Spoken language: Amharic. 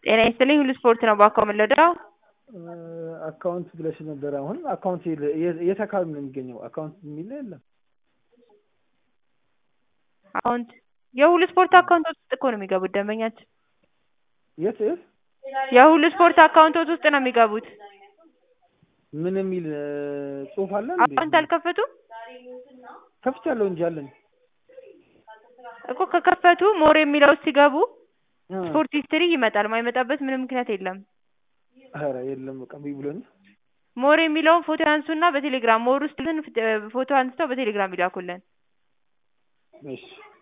ጤና ይስጥልኝ ሁሉ ስፖርት ነው ባኮ የምንለዳው አካውንት ብለሽ ነበር። አሁን አካውንት የለ- የት የት አካባቢ ነው የሚገኘው? አካውንት የሚል የለም። አካውንት የሁሉ ስፖርት አካውንቶች ውስጥ እኮ ነው የሚገቡት ደንበኛችን የት የት የሁሉ ስፖርት አካውንቶች ውስጥ ነው የሚገቡት። ምን የሚል እ፣ ጽሑፍ አለ እንዴ? አካውንት አልከፈቱም ከፍቻለሁ እንጂ አለኝ። እኮ ከከፈቱ ሞር የሚለው ውስጥ ሲገቡ እ፣ ስፖርት ሂስትሪ ይመጣል። ማይመጣበት ምንም ምክንያት የለም። ኧረ የለም በቃ እምቢ ብሎኝ። ሞር የሚለውን ፎቶ ያንሱና በቴሌግራም ሞር ውስጥ ፎቶ አንስተው በቴሌግራም ይላኩልን። እሺ